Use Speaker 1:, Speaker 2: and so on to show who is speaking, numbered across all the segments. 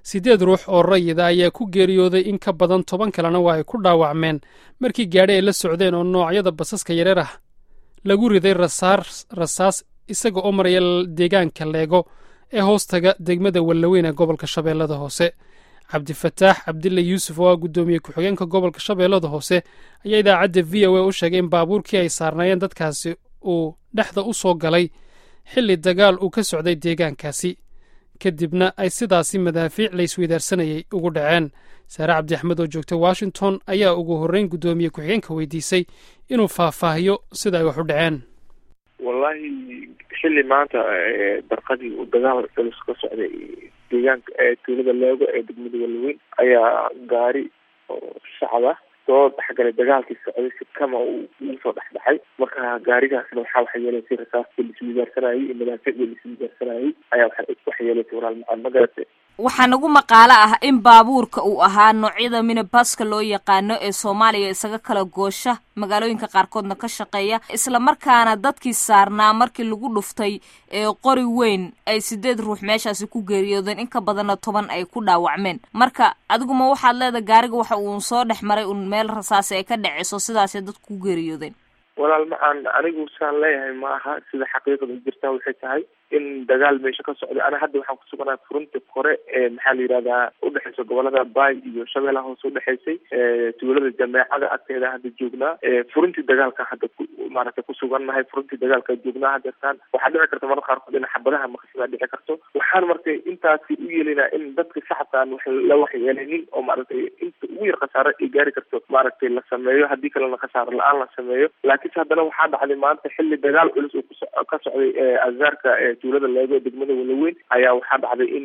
Speaker 1: siddeed ruux oo rayida ayaa ku geeriyooday in ka badan toban kalena waa ay ku dhaawacmeen markii gaadhi ay la socdeen oo noocyada basaska yareer ah lagu riday rasaas isaga oo maraya deegaanka leego ee hoostaga degmada wallaweyn ee gobolka shabeellada hoose cabdifataax cabdille yuusuf oo ah guddoomiye ku-xigeenka gobolka shabeellada hoose ayaa idaacadda v o a u sheegay in baabuurkii ay saarnaayeen dadkaasi uu dhexda u soo galay xilli dagaal uu ka socday deegaankaasi kadibna ay sidaasi madaafiic laysweydaarsanayay ugu dhaceen saare cabdi axmed oo joogta washington ayaa ugu horreyn guddoomiye ku-xigeenka weydiisay inuu faahfaahiyo sida ay wax u dhaceen
Speaker 2: wallahi xilli maanta barqadii uu dagaal culus ka socday deegaanka tuulada leego ee degmada walaweyn ayaa gaari oo shacab ah soo dhexgalay dagaalkii socday si kama uu ugu soo dhexdhexay marka gaarigaasna waxaa waxa yeelaysay rasaastii laisweydaarsanayay iyo madaaficdii laisweydaarsanayay ayaa waxa yeelaysay walaal macaan magarate
Speaker 3: waxaa nagu maqaalo ah in baabuurka uu ahaa noocyada minibaska loo yaqaano ee soomaaliya isaga kala goosha magaalooyinka qaarkoodna ka shaqeeya isla markaana dadkii saarnaa markii lagu dhuftay ee qori weyn ay sideed ruux meeshaasi ku geeriyoodeen in ka badanna toban ay ku dhaawacmeen marka adiguma waxaad leedahay gaariga waxa uun soo dhex maray un meel rasaasi ay ka dhaceyso sidaasay dadku ku geeriyoodeen
Speaker 2: walaal macaan anigu saan leeyahay ma aha sida xaqiiqada jirtaa waxay tahay in dagaal meesha ka socday ana hadda waxaan kusuganaa furunta kore ee maxaa la yihahdaa udhexeysa gobolada baay iyo shabeellaha hoose udhexeysay tuulada jameecada agteeda hadda joognaa furuntii dagaalka hadda maaragtay kusugannahay furuntii dagaalka joognaa hadeertaan waxaa dhici karta mararka qaarkood in xabadaha maqsidaa dhici karto waxaan markay intaasi u yeelinaa in dadka shacabkaan wax la waxyeelinin oo maaragtay inta ugu yar khasaare ay gaari karto maaragtay la sameeyo haddii kalena khasaare la-aan la sameeyo laakiinse haddana waxaa dhacday maanta xilli dagaal culus uu kuso ka socday azaarka tuulada leego degmada walaweyn ayaa waxaa dhacday in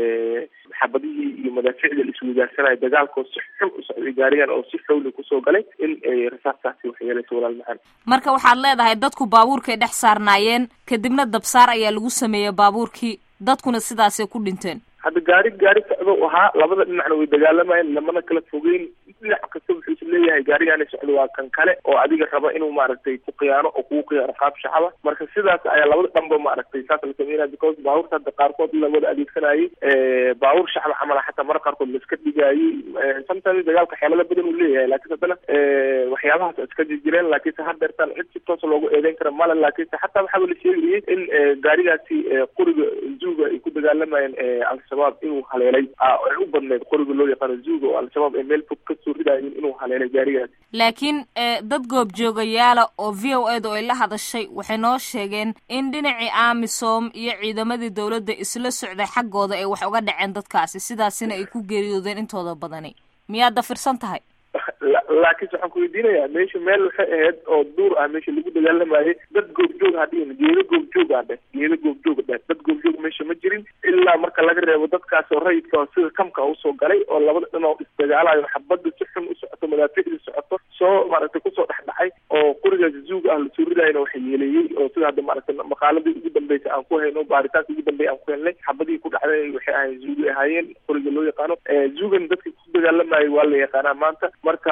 Speaker 2: xabadihii iyo madaaficda la isweydaarsanaya dagaalkoo si xun u socday gaarigan oo si xowli kusoo galay in rasaastaasi waxyeelaysa walaal macaan
Speaker 3: marka waxaad leedahay dadku baabuurkay dhex saarnaayeen kadibna dabsaar ayaa lagu sameeyey baabuurkii dadkuna sidaasay ku dhinteen
Speaker 2: hadda gaari gaari socdo ahaa labada dhinacna way dagaalamayeen lamana kala fogeyn dhinac kasta wuxuu is leeyahay gaarigaani socdo waa kan kale oo adiga raba inuu maaragtay ku khiyaano oo kugu khiyaano qaab shacaba marka sidaas ayaa labada dhanba maaragtay saas la sameynaya because baabuurta hadda qaarkood lawada adeegsanayay baabuur shacba camala xataa marka qaarkood la iska dhigayay sometimes dagaalka xeelada badan uu leeyahay laakiinse haddana waxyaabahaas iska jirjireen laakiinse haddeertaan cid si toos loogu eedeyn kara male laakiinse xataa waxaaba la sheegayay in gaarigaasi qoriga zuuga ay ku dagaalamayeen al-shabaab inuu haleelay ay u badneed qoriga loo yaqaano zuuga oo al-shabaab ay meel fog kasoo ridayin inuu haleelay gaarigaasi
Speaker 3: laakiin dad goobjoogayaala oo v o eda ay la hadashay waxay noo sheegeen in dhinacii amisom iyo ciidamadii dowladda isla socday xaggooda ay wax uga dhaceen dadkaasi sidaasina ay ku geeriyoodeen intooda badani miyaad dafirsan tahay
Speaker 2: laakiinse waxaan ku weydiinayaa meesha meel waxay ahayd oo duur ah meesha lagu dagaalamayay dad goobjoog hadhihin geedo goobjoog ah dheh geedo goobjoog dheh dad goobjoog meesha ma jirin ilaa marka laga reebo dadkaas oo rayidka oo sida kamka usoo galay oo labada dhin oo isdagaalayo xabadda si xun u socoto madaaficda socoto soo maaragtay kusoo dhexdhacay oo qorigaas zuug ah lasoo ridayna waxa yeeleeyey oo sida hadda maaragtay maqaaladii ugu dambeysay aan ku hayno baaritaanka ugu dambeya aan ku helnay xabadihii ku dhacday waxay ahayen zuugay ahaayeen qoriga loo yaqaano zuugan dadka ku dagaalamayay waa la yaqaanaa maanta marka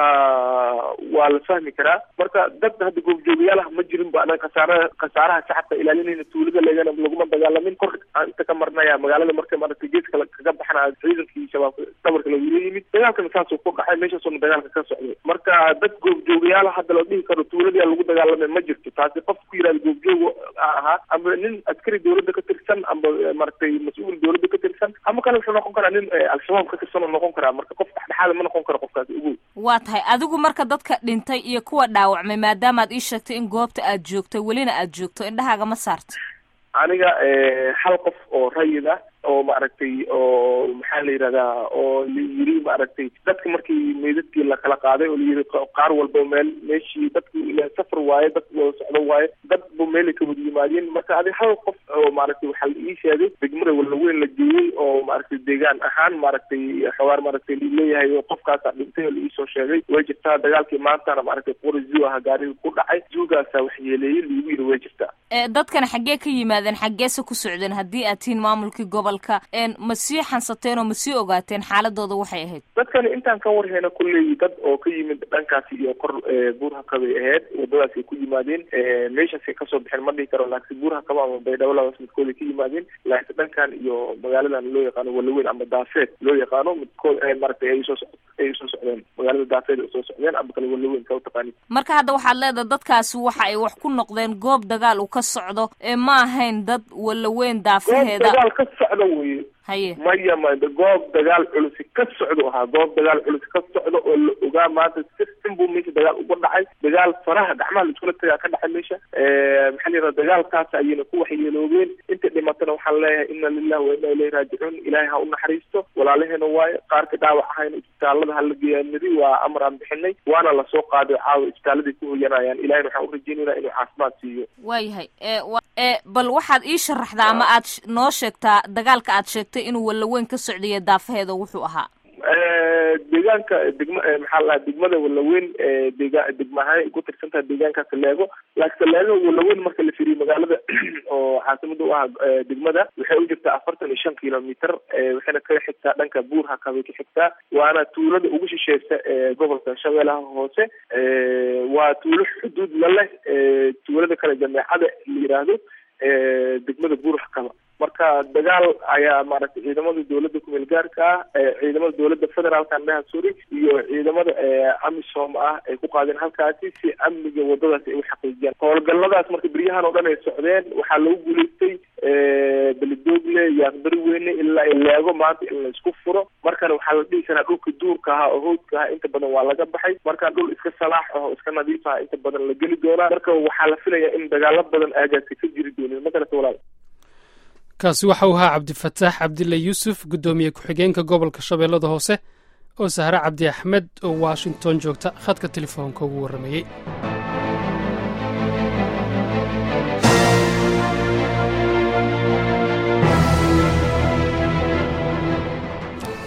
Speaker 2: waa la fahmi karaa marka dad hadda goobjoogayaal ah ma jirin ba anaga khasaaraha khasaaraha shacabka ilaalinayna tuulada leegana laguma dagaalamin kor aan inta ka marnaya magaalada marka maaragtay geeska kaga baxna ciidankii shabaab dhabarka lagula yimid dagaalkana saasuu ku dhacay meeshaasuna dagaalka ka socday marka dad goobjoogayaal hadda la dhihi karo tuulada lagu dagaalamay ma jirto taasi qof ku yihahda goobjoog ahaa ama nin askari dowladda ka tirsan amba maaragtay mas-uul dowladda ka tirsan ama kale wuxuu noqon karaa nin al-shabaab ka tirsan oo noqon karaa marka qof dhexdhexaada ma noqon karo qofkaasi ugu
Speaker 3: waa tahay adigu marka dadka dhintay iyo kuwa dhaawacmay maadaamaad ii sheegtay in goobta aad joogtay welina aad joogto indhahaaga ma saarta
Speaker 2: aniga hal qof oo rayid ah oo maaragtay oo maxaa la yihahdaa oo la yiri maaragtay dadka markii meydadkii lakala qaaday oo layiri qaar walba meel meeshii dadku ila safar waaye dad wada socdo waaye dad bu meelay ka wada yimaadeen marka adi hal qof oo maaragtay waxaa la ii sheegay degmada walaweyn la geeyey oo maaragtay deegaan ahaan maaragtay xogaar maaragtay leeyahay oo qofkaasa dhintay oo la iisoo sheegay way jirtaa dagaalkii maantana maaragtay qori zoo ah gaariga ku dhacay zoogaasa wax yeeleeyey liigu yiri way jirtaa
Speaker 3: dadkan xaggee ka yimaadeen xaggeese ku socdeen haddii aad tihiin maamulkii gobol dagaalka ma sii xansateen oo ma sii ogaateen xaaladooda waxay ahayd
Speaker 2: dadkani intaan ka warhayna kulley dad oo ka yimid dhankaasi iyo kor buurhakabay ahayd wadadaasay ku yimaadeen meeshaasay kasoo bixeen ma dhihi karo laakiin buurhakaba ama baydhabo labas midkooday ka yimaadeen laakiin dhankan iyo magaaladan loo yaqaano walaweyn ama daafeed loo yaqaano midkood maaragtay ay soo ay usoo socdeen magaalada daafeed ay usoo socdeen ama kale walaweyn ka utaqaani
Speaker 3: marka hadda waxaad leedahay dadkaasi waxa ay wax ku noqdeen goob dagaal uu ka socdo ee ma ahayn dad walaweyn daafaheeda
Speaker 2: goob dagaal ka socda weye
Speaker 3: haye
Speaker 2: maya ma goob dagaal culusi ka socdo ahaa goob dagaal culusi ka socdo oo la ogaa maanta sistem buu meesha dagaal uga dhacay dagaal faraha gacmaha laiskula tagaa ka dhacay meesha maxaa la yidhaha dagaalkaas ayayna ku waxyeeloobeen inta dhimatana waxaan leeyahay ina lilah wa ina ilayhi raajicuun ilaahay ha u naxariisto walaalaheena waayo qaarka dhaawac ahayna isbitaalada hala geeyaanidi waa amar aan bixinay waana lasoo qaaday caawa isbitaaladay ku hoyanayaan ilahayna waxaan urajeynaynaa inuu caafimaad siiyo
Speaker 3: waayahay e bal waxaad ii sharaxdaa ama aad noo sheegtaa dagaalka aad sheegtay inuu walaweyn ka socdiyo daafaheeda wuxuu ahaa
Speaker 2: deegaanka degma maxaa la degmada walaweyn dega degma ahaan ay ku tirsan tahay deegaanka saleego laakiin saleego walaweyn marka la firiyo magaalada oo caasimada u ah degmada waxay u jirtaa afartan iyo shan kilomitr waxayna ka xigtaa dhanka buur hakabay ka xigtaa waana tuulada ugu shisheysa ee gobolka shabeellaha hoose waa tuulo xuduud la leh tuulada kale jameecada la yiraahdo degmada buur hakaba marka dagaal ayaa maaragtay ciidamada dowladda kumeel gaarka ah ciidamada dowladda federaalka andhaha suri iyo ciidamada amisom ah ay ku qaadeen halkaasi si amniga wadadaasi ay u xaqiijiyaan howlgalladaas marka beryahan oo dhan ay socdeen waxaa lagu guulaystay beledoogle yaaqbari weyne ilaa leego maanta in la isku furo markana waxaa la dhihi karaa dhulka duurka ahaa oo howdka ahaa inta badan waa laga baxay markaa dhul iska salaax ah oo iska nadiif aha inta badan la geli doonaa marka waxaa la filayaa in dagaalo badan aagaasi ka jiri doonin makalata walaal
Speaker 1: kaasi waxa uu ahaa cabdifataax cabdille yuusuf guddoomiye ku-xigeenka gobolka shabeellada hoose oo sahre cabdi axmed oo washington joogta khadka telefoonka ugu warramayey